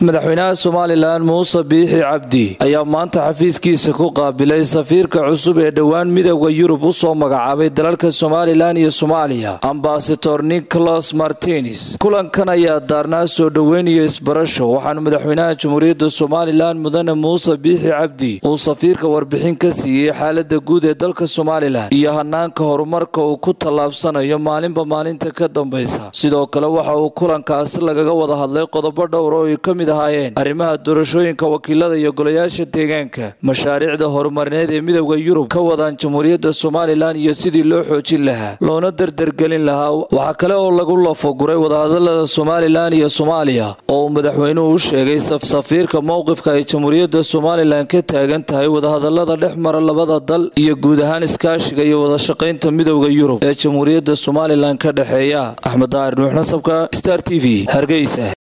madaxweynaha somalilan muuse biixi cabdi ayaa maanta xafiiskiisa ku qaabilay safiirka cusub ee dhowaan midooda yurub u soo magacaabay dalalka somalilan iyo soomaaliya ambasador nicholas martines kulankan ayaa daarnaa soo dhoweyn iyo isbarasho waxaana madaxweynaha jamhuuriyadda somalilan mudane muuse biixi cabdi uu safiirka warbixin ka siiyey xaalada guud ee dalka somalilan iyo hanaanka horumarka uu ku tallaabsanayo maalinba maalinta ka dambaysa sidoo kale waxa uu kulankaasi lagaga wada hadlay qodobo dhowr oo ay ka mid ahaayeen arrimaha doorashooyinka wakiilada iyo golayaasha deegaanka mashaariicda horumarineed ee midooda yurub ka wadaan jamhuuriyadda somalilan iyo sidii loo xoojin lahaa loona dardargelin lahaa waxaa kale oo lagu lafoguray wadahadalada somalilan iyo soomaaliya oo uu madaxweynuhu u sheegay safiirka mowqifka ay jamhuuriyadda somalilan ka taagan tahay wadahadalada dhex mara labada dal iyo guud ahaan iskaashiga iyo wadashaqaynta midooda yurub ee jamhuuriyadda somalilan ka dhexeeya axmed daahir nuux nasabka star t v hargeysa